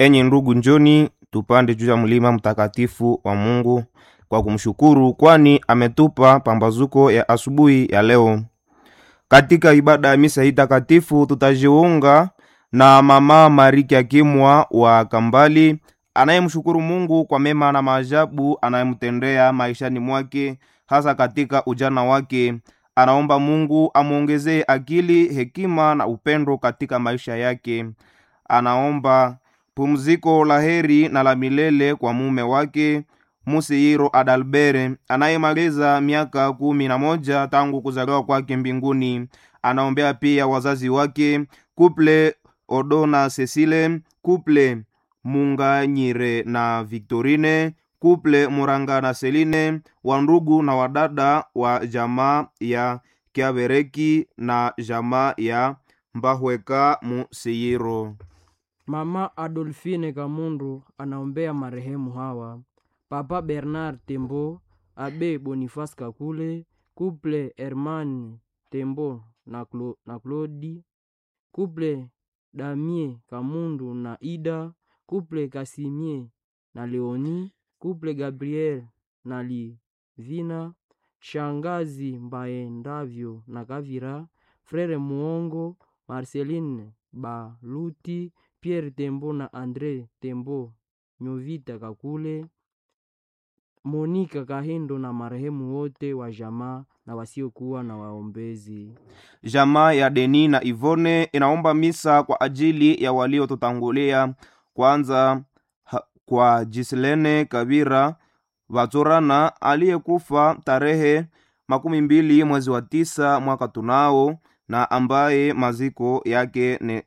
Enyi ndugu, njoni tupande juu ya mlima mtakatifu wa Mungu kwa kumshukuru, kwani ametupa pambazuko ya asubuhi ya leo. Katika ibada ya misa hii takatifu tutajiunga na mama Mariki Akimwa wa Kambali anayemshukuru Mungu kwa mema na maajabu anayemtendea maishani mwake, hasa katika ujana wake. Anaomba Mungu amwongezee akili, hekima na upendo katika maisha yake. Anaomba pumziko la heri na la milele kwa mume wake Musihiro Adalbere anayemaliza miaka kumi na moja tangu kuzaliwa kwake mbinguni. Anaombea pia wazazi wake Kuple Odona Cecile, Kuple Munganyire na Victorine, Kuple Muranga na Seline, wandugu na wadada wa jamaa ya Kiabereki na jamaa ya Mbahweka Musihiro. Mama Adolfine Kamundu anaombea marehemu hawa: Papa Bernard Tembo, Abe Boniface Kakule, Couple Herman Tembo na, Clo na Claudi, Couple Damie Kamundu na Ida, Couple Kasimie na Leoni, Couple Gabriel na Livina, Shangazi Mbaendavyo na Kavira, Frere Muongo, Marceline Baluti, Pierre Tembo na Andre Tembo, Nyovita Kakule, Monika Kahindo na marehemu wote wa jamaa na wasiokuwa na waombezi. Jamaa ya Deni na Ivone inaomba misa kwa ajili ya waliotutangulia, kwanza ha, kwa Jislene Kabira Vatorana aliyekufa tarehe makumi mbili mwezi wa tisa mwaka tunao na ambaye maziko yake ne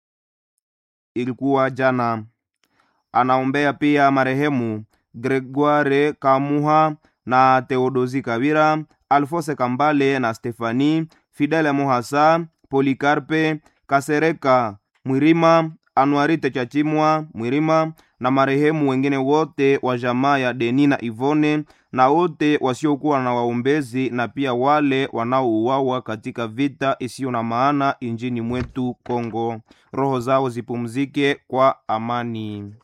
ilikuwa jana. Anaombea pia marehemu Gregoire Kamuha na Theodosi Kabira, Alfose Kambale na Stefani Fidele Mohasa, Polikarpe Kasereka Mwirima, Anuarite Chachimwa Mwirima na marehemu wengine wote wa jamaa ya Deni na Ivone na wote wasiokuwa na waombezi na pia wale wanaouawa katika vita isiyo na maana injini mwetu Kongo. Roho zao zipumzike kwa amani.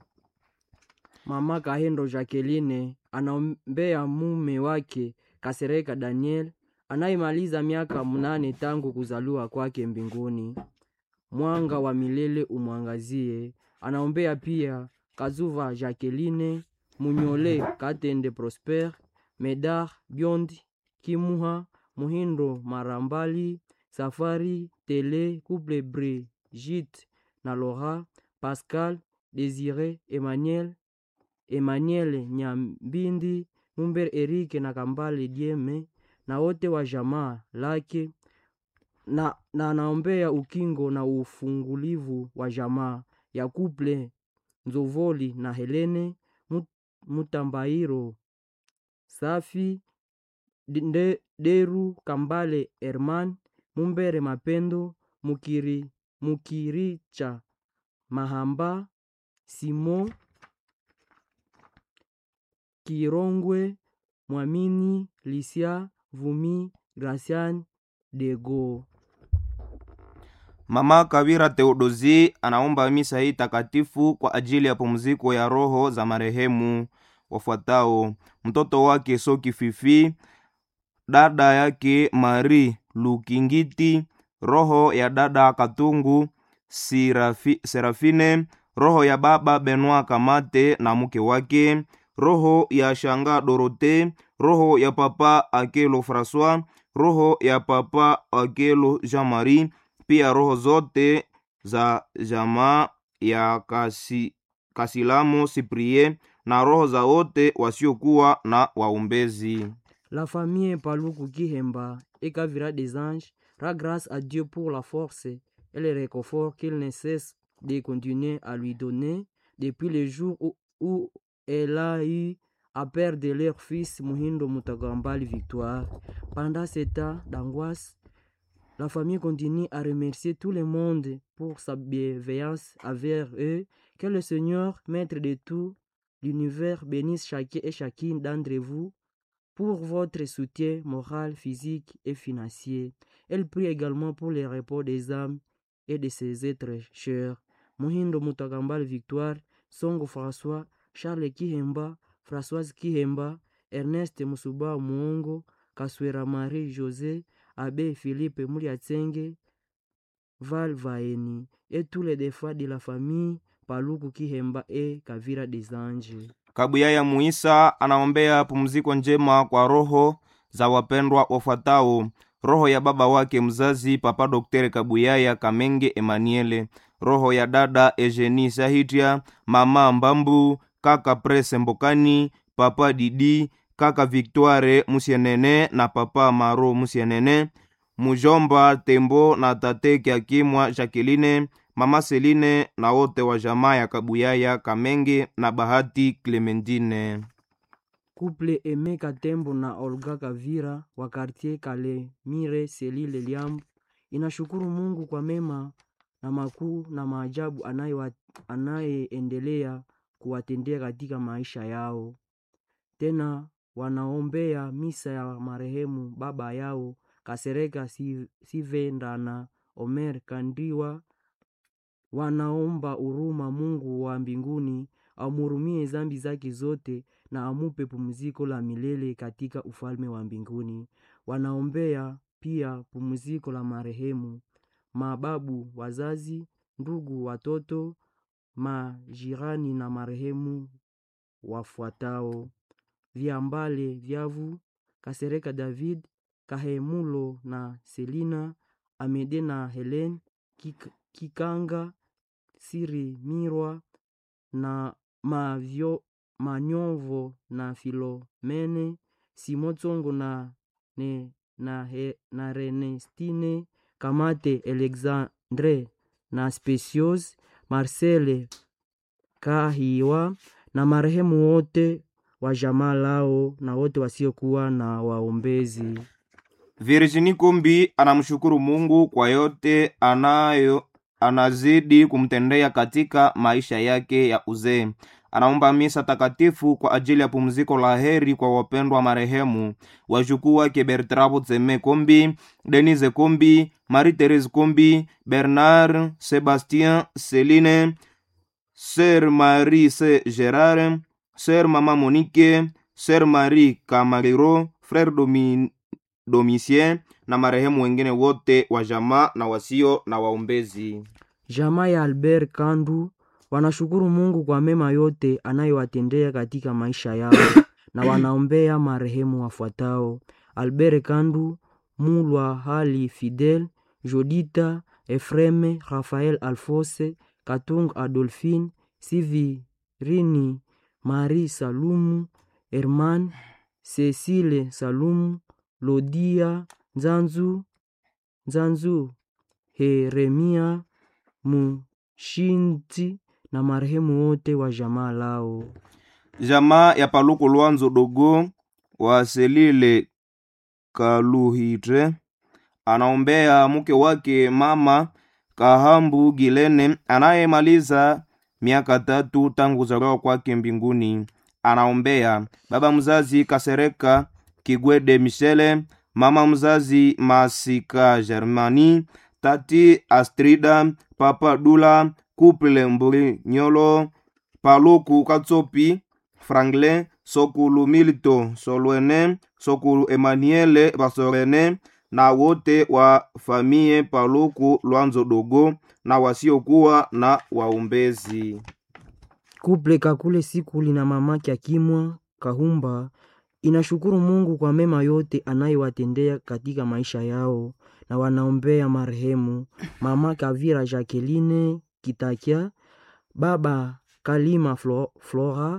Mama Kahendo Jacqueline anaombea mume wake Kasereka Daniel anayemaliza miaka mnane tangu kuzaliwa kwake mbinguni. Mwanga wa milele umwangazie. Anaombea pia Kazuva Jacqueline, Munyole Katende Prosper, Medar Biondi, Kimuha, Muhindo Marambali, Safari Tele, Couple Brigitte na Laura, Pascal Desire, Emmanuel Emmanuel Nyambindi, Mumber Erike na Kambale Dieme na wote wa jamaa lake na, na anaombea ukingo na ufungulivu wa jamaa ya Kuple Nzovoli na Helene Mutambairo Safi de, Deru Kambale Herman Mumbere Mapendo Mukiri, Mukiricha Mahamba Simon Kirongwe Mwamini Lisia Vumi Gracian Dego. Mama Kabira Theodosi anaomba misa hii takatifu kwa ajili ya pumziko ya roho za marehemu wafuatao: mtoto wake Soki Fifi, dada yake Mari Lukingiti, roho ya dada Katungu Sirafi, Serafine, roho ya baba Benoit Kamate na mke wake, roho ya shanga Dorote, roho ya papa Akelo Francois, roho ya papa Akelo Jean Marie pia roho zote za jamaa ya kasi, Kasilamo Siprie na roho za wote wasiokuwa na waombezi. La famille Paluku Kihemba et Kavira des Anges rend grâce à Dieu pour la force et le réconfort qu'il ne cesse de continuer à lui donner depuis le jour où, où elle a eu à perdre leur fils Muhindo Mutagambali Victoire. Pendant ce temps d'angoisse, la famille continue à remercier tout le monde pour sa bienveillance envers eux. Que le Seigneur, maître de tout l'univers, bénisse chacun et chacune d'entre vous pour votre soutien moral, physique et financier. Elle prie également pour le repos des âmes et de ses êtres chers. Muhindo Mutakambale Victoire, Songo François, Charles Kihemba, Françoise Kihemba, Ernest Musuba Muongo, Kaswera Marie José, Abbé Philippe Muliatsenge, Val Vaeni, et tous les défunts de la famille Paluku Kihemba et Kavira des Anges. Kabuyaya Muisa anaombea pumziko njema kwa roho za wapendwa wafuatao: roho ya baba wake mzazi Papa Doktere Kabuyaya Kamenge Emaniele, roho ya dada Eugenie Sahitia, mama Mbambu, kaka Prese Mbokani, papa Didi, kaka Victoire Musienene na papa Maro Musienene, mujomba Tembo na tate Kiakimwa Jacqueline, mama Seline na wote wa jamaa ya Kabuyaya Kamenge na Bahati Clementine. Couple Aime Katembo na Olga Kavira wa quartier Kalemire Selile Liambo inashukuru Mungu kwa mema na makuu na maajabu anayewa- anayeendelea kuwatendea katika maisha yao. Tena wanaombea misa ya marehemu baba yao Kasereka Si- Sivenda na Omer Kandriwa. Wanaomba huruma Mungu wa mbinguni amhurumie zambi zake zote na amupe pumziko la milele katika ufalme wa mbinguni. Wanaombea pia pumziko la marehemu mababu, wazazi, ndugu, watoto, majirani na marehemu wafuatao: Viambale Vyavu, Kasereka David, Kahemulo na Selina, Amede na Helen, Kik- Kikanga, Siri Mirwa na Mavyo, Manyovo na Filomene, Simotsongo na, ne, na, he, na Renestine, Kamate Alexandre na Specios, Marcele Kahiwa na marehemu wote wa jamaa lao na wote wasiokuwa na waombezi. Virginie Kumbi anamshukuru Mungu kwa yote anayo anazidi kumtendea katika maisha yake ya uzee. Anaomba misa takatifu kwa ajili ya pumziko la heri kwa wapendwa marehemu wajukuu wake Bertrabo Tseme Kombi, Denise Kombi, Marie Therese Kombi, Bernard Sebastien Celine, Sœur Marie C. Gerard, Sœur Mama Monique, Sœur Marie Kamariro, Frère Domin, Domitien na marehemu wengine wote wa jamaa na wasio na waombezi. Jamaa ya Albert Kandu wanashukuru Mungu kwa mema yote anayowatendea katika maisha yao na wanaombea marehemu wafuatao: Albert Kandu, Mulwa Hali Fidel, Jodita Efreme, Rafael Alfose, Katung Adolphine, Sivirini Marie Salumu, Herman Cecile Salumu, Lodia Nzanzu, Nzanzu Heremia Mushinti na marehemu wote wa jamaa lao. Jamaa ya Paluku Lwanzo Dogo wa Selile Kaluhitre anaombea mke wake mama Kahambu Gilene anayemaliza miaka tatu tangu kuzaliwa kwake mbinguni. Anaombea baba mzazi Kasereka Kigwede Michele, mama mzazi Masika Germani, tati Astrida, papa Dula, kuple Mburi Nyolo, Paluku Katsopi, Franklin, Sokulu Milito Solwene, Sokulu Emmanuele Basorene na wote wa famie Paluku Lwanzo Dogo na wasiokuwa na waombezi. Kuple Kakule Sikuli na mamake Akimwa Kahumba inashukuru Mungu kwa mema yote anayowatendea katika maisha yao na wanaombea marehemu mama Kavira Jacqueline Kitakia, baba Kalima Flo, Flora,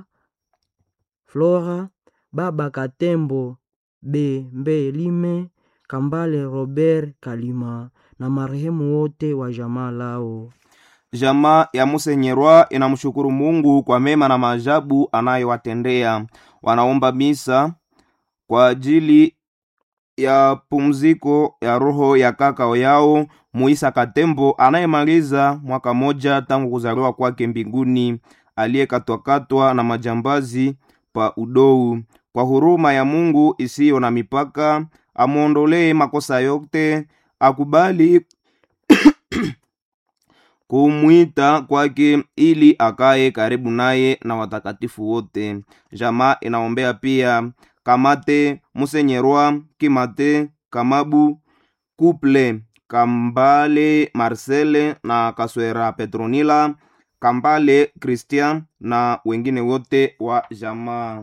Flora, baba Katembo Bembelime, Kambale Robert Kalima na marehemu wote wa jamaa lao. Jamaa ya Musenyerwa inamshukuru Mungu kwa mema na maajabu anayowatendea. Wanaomba misa kwa ajili ya pumziko ya roho ya kaka yao Muisa Katembo anayemaliza mwaka moja tangu kuzaliwa kwake mbinguni, aliyekatwakatwa na majambazi pa udou. Kwa huruma ya Mungu isiyo na mipaka, amwondolee makosa yote, akubali kumwita kwake ili akaye karibu naye na watakatifu wote. Jamaa inaombea pia Kamate Musenyerwa Kimate Kamabu Kuple Kambale Marcele na Kaswera Petronila Kambale Christian na wengine wote wa jamaa.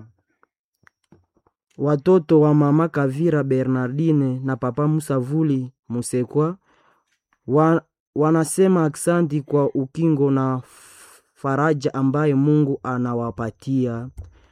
Watoto wa mama Kavira Bernardine na papa Musavuli Musekwa wa, wanasema aksanti kwa ukingo na faraja ambaye Mungu anawapatia.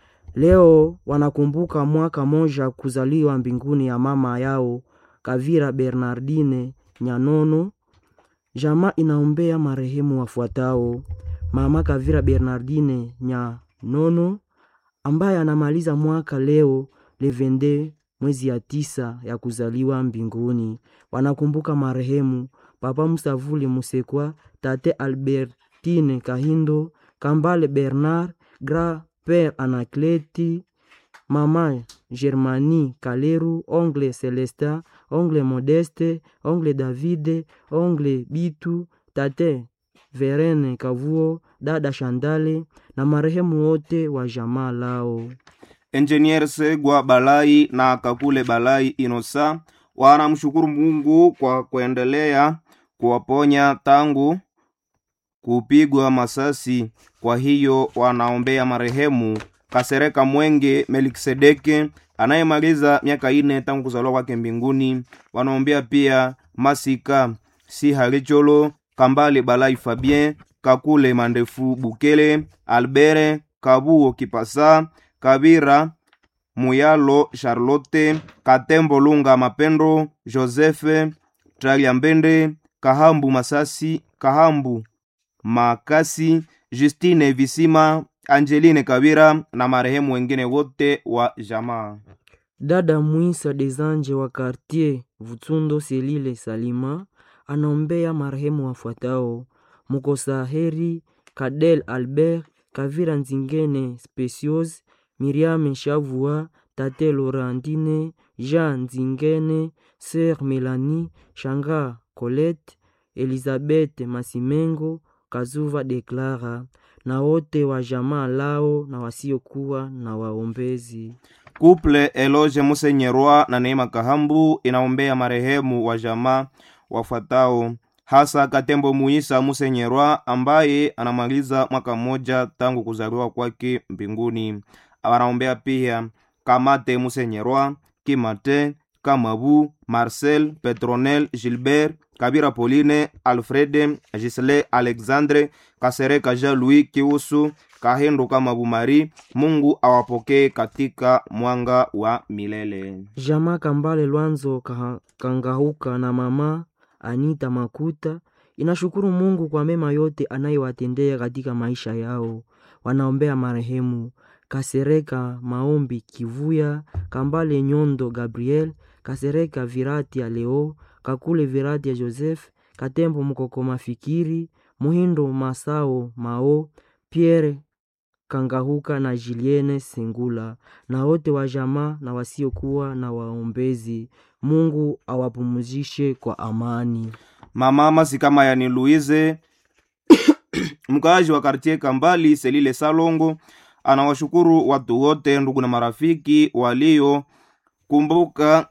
Leo wanakumbuka mwaka moja kuzaliwa mbinguni ya mama yao Kavira Bernardine Nyanono. Jamaa inaombea marehemu wafuatao: mama Kavira Bernardine Nyanono ambaye anamaliza mwaka leo levende mwezi ya tisa ya kuzaliwa mbinguni. Wanakumbuka marehemu papa Musavuli Musekwa, tate Albertine Kahindo, Kambale Bernard, Gra Père Anakleti, mama Germanie Kaleru, ongle Celestin, ongle Modeste, ongle Davide, ongle Bitu, tate Verene Kavuo, dada Shandale na marehemu wote wa jamaa lao. Engineer Segwa Balai na Kakule Balai Inosa wanamshukuru Mungu kwa kuendelea kuwaponya tangu kupigwa masasi. Kwa hiyo wanaombea marehemu Kasereka Mwenge Melkisedeke anayemaliza miaka ine tangu kuzaliwa kwake mbinguni. Wanaombea pia Masika si Halicholo Kambale Balai Fabien Kakule Mandefu Bukele Albere Kabuo Kipasa Kabira Muyalo Charlotte Katembo Lunga Mapendo Josefe Tralia Mbende Kahambu Masasi Kahambu Makasi Justine Visima Angeline Kabira na marehemu wengine wote wa jamaa. Dada Mwisa Desanje wa Kartier Vutsundo Selile Salima anaombea marehemu wafuatao: Mukosa Heri Kadel Albert Kavira Nzingene Specios Miriam Shavua Tate Laurentine Jean Nzingene Sœur Melanie Shanga Colette Elizabeth Masimengo Kazuva Deklara na wote wa jamaa lao na wasiokuwa na waombezi. Kuple Eloge Musenyerwa na Neema Kahambu inaombea marehemu wa jamaa wafuatao hasa Katembo Muisa Musenyerwa ambaye anamaliza mwaka mmoja tangu kuzaliwa kwake mbinguni. Wanaombea pia Kamate Musenyerwa, Kimate, Kamabu, Marcel, Petronel, Gilbert, Kabira Pauline, Alfrede, Gisle, Alexandre, Kasereka Jean Louis Kiusu, Kahendo Kamabu Mari. Mungu awapokee katika mwanga wa milele. Jamaa Kambale Lwanzo Kaha- Kangahuka na mama Anita Makuta inashukuru Mungu kwa mema yote anayewatendea katika maisha yao. Wanaombea marehemu Kasereka Maombi Kivuya, Kambale Nyondo Gabriel, Kasereka Virati ya Leo, Kakule Virati ya Joseph, Katembo Mukokoma Fikiri, Muhindo Masao Mao, Pierre Kangahuka na Julienne Sengula na wote wa jamaa na wasiokuwa na waombezi. Mungu awapumzishe kwa amani. Mama Masikama yani Louise mkaaji wa kartie Kambali Selile Salongo anawashukuru watu wote, ndugu na marafiki waliokumbuka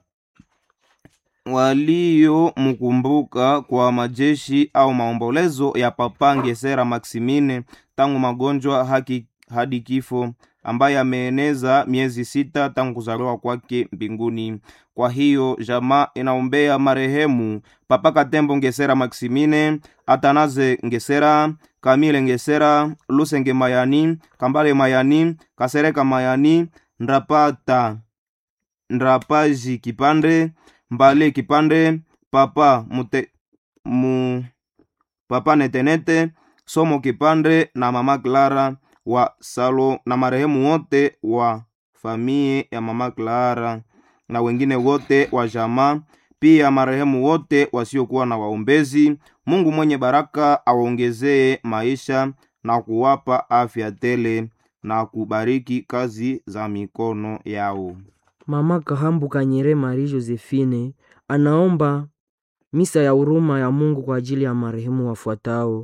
waliomkumbuka kwa majeshi au maombolezo ya Papa Ngesera Maximine tangu magonjwa haki hadi kifo, ambaye ameeneza miezi sita tangu kuzaliwa kwake mbinguni. Kwa hiyo jamaa inaombea marehemu Papa Katembo Ngesera Maximine, Atanaze Ngesera, Kamile Ngesera, Lusenge Mayani, Kambale Mayani, Kasereka Mayani, Ndrapata Ndrapaji Kipande, Mbale Kipande, Papa Mute, mu, Papa Netenete, Somo Kipande na Mama Clara wa Salo na marehemu wote wa famie ya Mama Clara na wengine wote wa jamaa, pia marehemu wote wasiokuwa na waombezi. Mungu mwenye baraka awaongezee maisha na kuwapa afya tele na kubariki kazi za mikono yao. Mama Kahambu Kanyere Marie Josephine anaomba misa ya huruma ya Mungu kwa ajili ya marehemu wafuatao: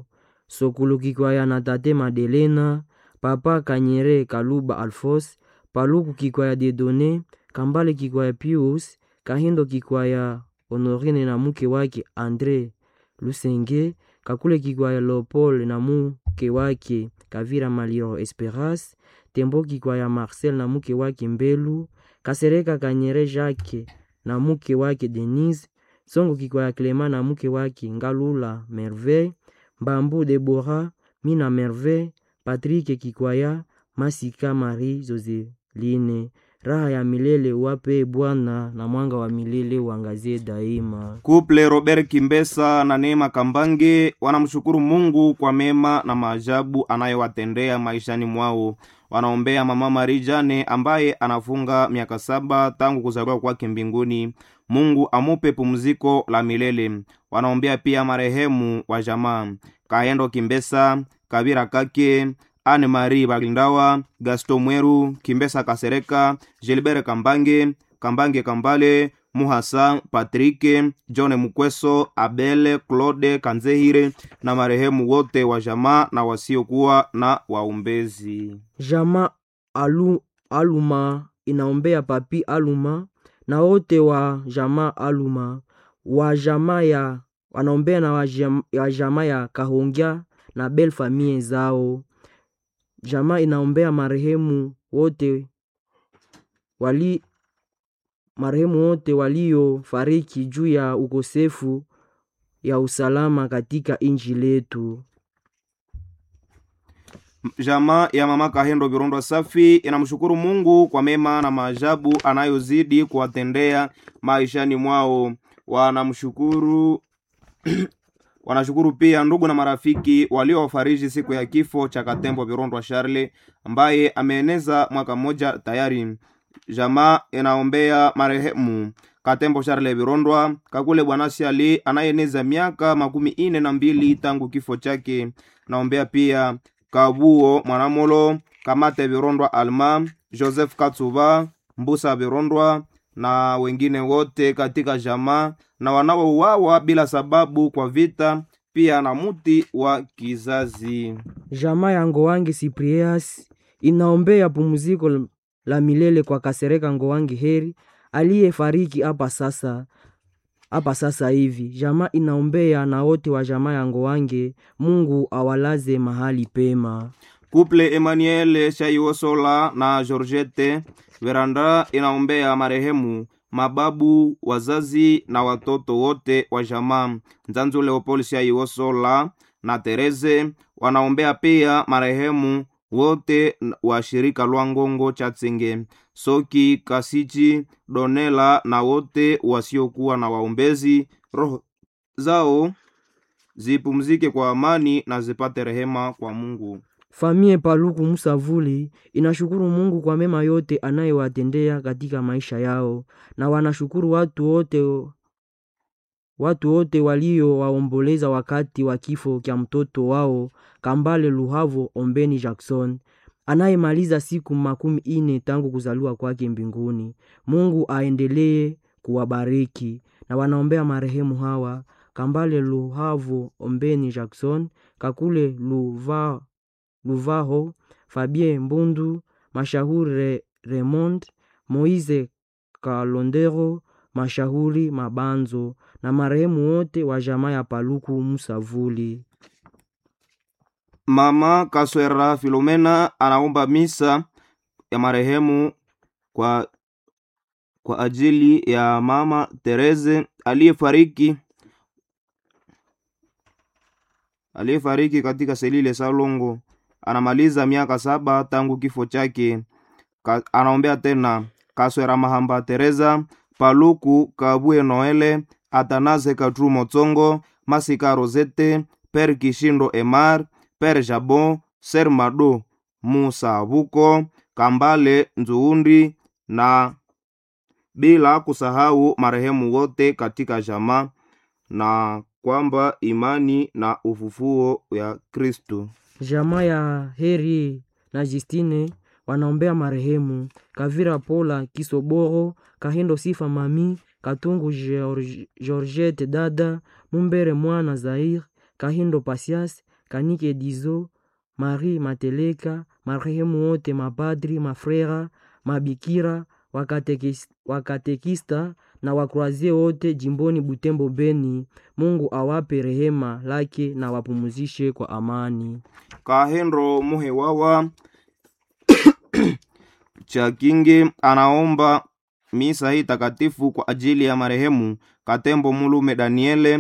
sokulu kikwaya na tate madelena papa kanyere kaluba alfos paluku kikwaya dedone kambale kikwaya pius kahindo kikwaya honorine na mke wake andre lusenge kakule kikwaya leopold na mke wake kavira maliro esperance tembo kikwaya marcel na mke wake mbelu kasereka kanyere jacke na mke wake denise songo kikwaya clema na mke wake ngalula merveille mbambu debora mina merveille patrike kikwaya masika marie joseline raha ya milele wape bwana na mwanga wa milele uangazie daima Kuple Robert Kimbesa na Neema Kambange wanamshukuru Mungu kwa mema na maajabu anayowatendea maishani mwao. Wanaombea mama Marie Jane ambaye anafunga miaka saba tangu kuzaliwa kwake mbinguni. Mungu amupe pumziko la milele. Wanaombea pia marehemu wa jamaa Kaendo Kimbesa, Kabira Kake, Anne Marie Bagindawa, Gaston Mweru, Kimbesa Kasereka, Gilbert Kambange, Kambange Kambale, Muhasa, Patrike, John Mukweso, Abele, Claude Kanzehire na marehemu wote wa jamaa na wasiokuwa na waombezi. jama alu, aluma inaombea papi aluma na wote wa jamaa aluma wa jamaa ya wanaombea na wa jam- wa jamaa ya kahongya na bel famie zao jamaa inaombea marehemu wote wali marehemu wote waliofariki juu ya ukosefu ya usalama katika inji letu Jamaa ya mama Kahendo Virondo Safi inamshukuru Mungu kwa mema na maajabu anayozidi kuwatendea maishani mwao. Wanamshukuru wanashukuru pia ndugu na marafiki waliowafariji siku ya kifo cha Katembo Virondo Charle ambaye ameeneza mwaka mmoja tayari. Jamaa inaombea marehemu Katembo Charle Virondwa Kakule Bwana Shali anayeeneza miaka makumi ine na mbili tangu kifo chake. Naombea pia Kabuo Mwanamolo Kamate Virondwa Alma Joseph Katsuba Mbusa Virondwa na wengine wote katika jamaa na wanaouawa bila sababu kwa vita, pia na muti wa kizazi. jamaa ya ngowangi Cyprias inaombea pumziko la milele kwa Kasereka Ngowangi Heri aliyefariki hapa sasa hapa sasa hivi. Jamaa inaombea na wote wa jamaa ya Ngowange, Mungu awalaze mahali pema. Kuple Emmanuel Shaiosola na Georgette Veranda inaombea marehemu mababu, wazazi na watoto wote wa jamaa. Nzanzu Leopold Shaiosola na Tereze wanaombea pia marehemu wote wa shirika lwa Ngongo Chatsenge, Soki Kasichi, Donela na wote wasiokuwa na waombezi, roho zao zipumzike kwa amani na zipate rehema kwa Mungu. Famie Paluku Musavuli inashukuru Mungu kwa mema yote anayewatendea katika maisha yao, na wanashukuru watu wote watu wote waliowaomboleza wakati wa kifo cha mtoto wao Kambale Luhavo Ombeni Jackson anayemaliza siku makumi ine tangu kuzaliwa kwake mbinguni. Mungu aendelee kuwabariki na wanaombea marehemu hawa Kambale Luhavo Ombeni Jackson, Kakule Luva, Luvaho, Fabien Mbundu, Mashahuri Re, Raymond, Moise Kalondero, Mashahuri Mabanzo na marehemu wote wa jamaa ya Paluku Musavuli. Mama Kaswera Filomena anaomba misa ya marehemu kwa, kwa ajili ya mama Tereze aliyefariki aliyefariki katika selile Salongo. Anamaliza miaka saba tangu kifo chake. Ka, anaombea tena Kaswera Mahamba Teresa, Paluku Kabwe Noele, Atanaze Katru Motsongo, Masika Rosete, Per Kishindo Emar, Per Jabon, Ser Mado, Musa Buko, Kambale Nzuundi na bila kusahau marehemu wote katika jamaa na kwamba imani na ufufuo ya Kristo. Jamaa ya Heri na Justine wanaombea marehemu Kavira Pola Kisoboro, Kahindo Sifa Mami, Katungu George- Georgette Dada, Mumbere Mwana Zair, Kahindo Pasias, Kanike Dizo, Marie Mateleka, marehemu wote mapadri, mafrera, mabikira, wakatekis- wakatekista na wakroazie wote jimboni Butembo Beni. Mungu awape rehema lake na wapumuzishe kwa amani. Kahendo Muhewawa Chakingi anaomba misa hii takatifu kwa ajili ya marehemu Katembo Mulume Daniele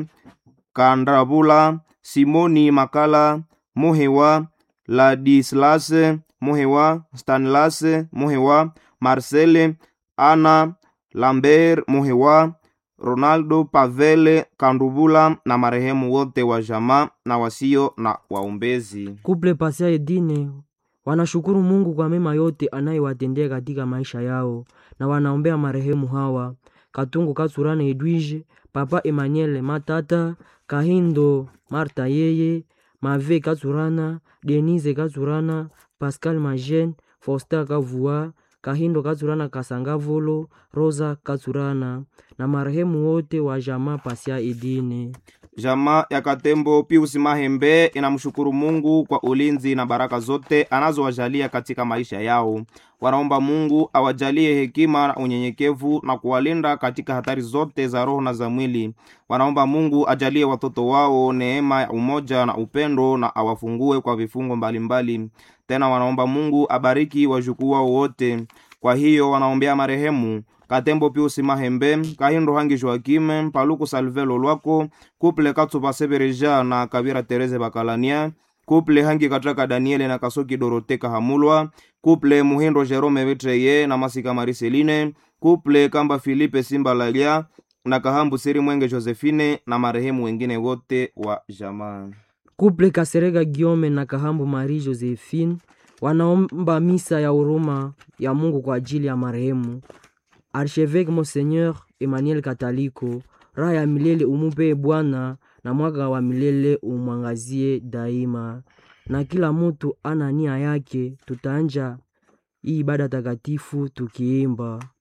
Kandabula Simoni Makala Muhewa Ladislase Muhewa Stanlase Muhewa Marcele Ana Lambert Muhewa Ronaldo Pavele Kandubula na marehemu wote wa jamaa na wasio na waombezi. Kuple Pasia Edine wanashukuru Mungu kwa mema yote anayewatendea katika maisha yao na wanaombea marehemu hawa Katungu Katsurane Edwige, Papa Emmanuel Matata, Kahindo Marta Yeye, Mave Katsurana, Denise Katsurana, Pascal Majen, Foster Kavua, Kahindo Katsurana Kasangavolo, Rosa Katsurana na marehemu wote wa jamaa Pasia Edine. Jamaa ya Katembo Pius Mahembe inamshukuru Mungu kwa ulinzi na baraka zote anazowajalia katika maisha yao. Wanaomba Mungu awajalie hekima na unyenyekevu na kuwalinda katika hatari zote za roho na za mwili. Wanaomba Mungu ajalie watoto wao neema ya umoja na upendo na awafungue kwa vifungo mbalimbali. Tena wanaomba Mungu abariki wajukuu wao wote. Kwa hiyo wanaombea marehemu Katembo Pius Mahembe, Kahindo Hangi Joakime, Paluku Salvelo Lwako, Kuple Katsuba Sebereja na Kabira Tereze Bakalania, Kuple Hangi Katraka Daniele na Kasoki Dorote Kahamulwa, Kuple Muhindo Jerome Betreye na Masika Mariseline, Kuple Kamba Filipe Simba Lalia na Kahambu Siri Mwenge Josephine na marehemu wengine wote wa jamaa. Kuple Kaserega Giome na Kahambu Marie Josephine wanaomba misa ya huruma ya Mungu kwa ajili ya marehemu Archevêque Monseigneur Emmanuel Kataliko. Raha ya milele umupee Bwana na mwaka wa milele umwangazie daima. Na kila mutu ana nia yake, tutaanja hii ibada takatifu tukiimba